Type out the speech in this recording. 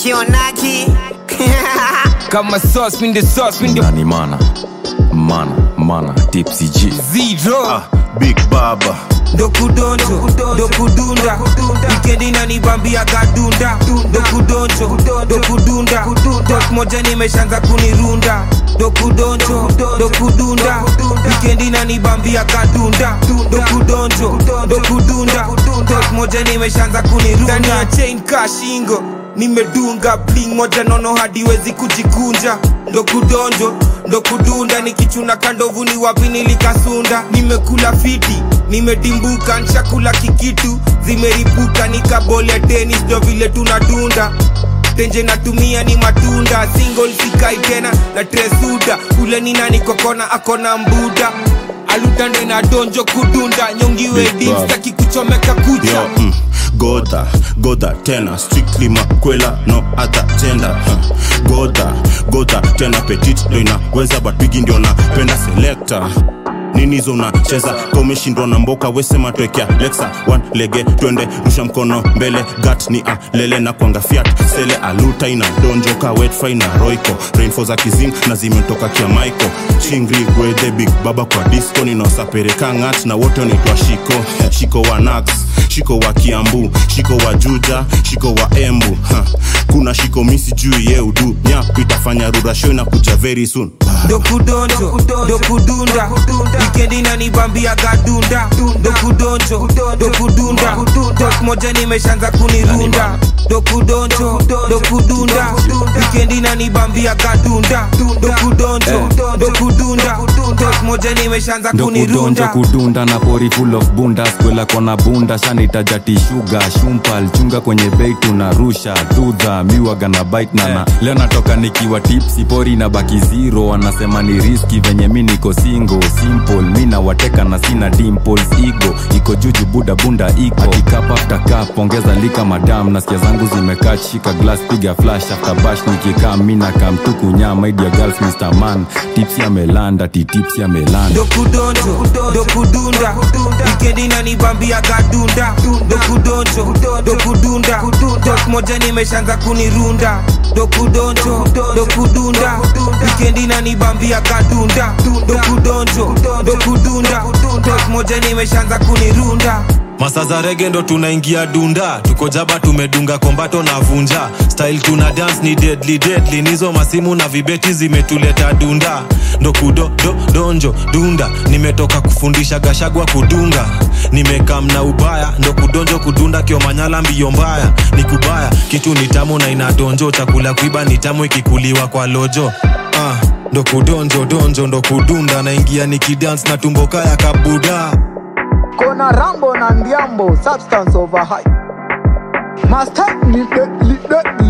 kionaki kama sauce mi ndio sauce mi ndio nani mana mana mana tipsy g zero big baba dokudonjo dokudunda wikendi nanibambia gadunda dokudonjo dokudunda tok moja nimeshanza kunirunda dokudonjo dokudunda wikendi nanibambia gadunda dokudonjo dokudunda tok moja nimeshanza kunirunda ndani ya chain kashingo nimedunga bling moja nono hadiwezi kujikunja ndo kudonjo ndo kudunda nikichuna kandovu ni wapi nilikasunda nimekula fiti nimedimbuka nshakula kikitu zimeripuka nikabole tenis ndo vile tunadunda tenje natumia ni matunda single sikai tena na tresuda ule ni nani kokona akona mbuda alutande na donjo kudunda nyongiwe Big dim Bob. staki kuchomeka kucha yo mm, goda goda tena strictly makwela no other gender huh. goda goda tena petit ndo inaweza but bigi ndio napenda selector nini hizo unacheza ka umeshindwa na mboka wesema twekea lexa one lege twende rusha mkono mbele gat ni alele na kwanga fiat sele aluta ina donjoka wetfry na roiko rainfo za kizing na zimetoka kia maiko chingri gwedhe big baba kwa disco ninaosapereka ngat na wote wanaitwa shiko shiko wa nax shiko wa kiambu shiko wa juja shiko wa embu ha. kuna shiko misi juu ye udu nyapu itafanya rurasho na kuja very soon dokudonjo dokudunda wikendi nanibambia gadunda dokudonjo dokudunda tok moja nimeshanza kunirunda dokudonjo dokudunda wikendi nanibambia gadunda dokudonjo dokudunda tok moja nimeshanza ndo kudonjo kunirunda kudunda na pori full of bunda skwela kona bunda shanaitajati shuga shumpal chunga kwenye bei tunarusha dudha miwaga na bite nana leo natoka nikiwa tipsi pori na baki zero wanasema ni riski venye mi niko singo simple mi nawateka na sina dimples igo iko juju buda bunda iko akikap after cup ongeza lika madam nasikia zangu zimekaa shika glass piga flash after bash nikikaa mina kamtuku nyama idia girls mr man tipsi amelanda ti tipsi amelanda dokudonjo dokudunda wikendi nanibambia gadunda dokudonjo dokudunda tok moja nimeshanza kunirunda dokudonjo dokudunda wikendi nanibambia gadunda dokudonjo dokudunda tok moja nimeshanza kunirunda masa za rege ndo tunaingia dunda tuko jaba tumedunga kombato na vunja style tuna dance ni deadly deadly nizo masimu na vibeti zimetuleta dunda ndo kudo do, donjo dunda nimetoka kufundisha gashagwa kudunga nimekam na ubaya ndo kudonjo kudunda kiomanyala mbio mbaya ni kubaya kitu ni tamu na inadonjo chakula kuiba ni tamu ikikuliwa kwa lojo ah, ndo kudonjo donjo ndo kudunda naingia nikidance na tumbo kaya kabuda Kona Rambo na Ndiambo, substance over hype. Master, lead the, lead the,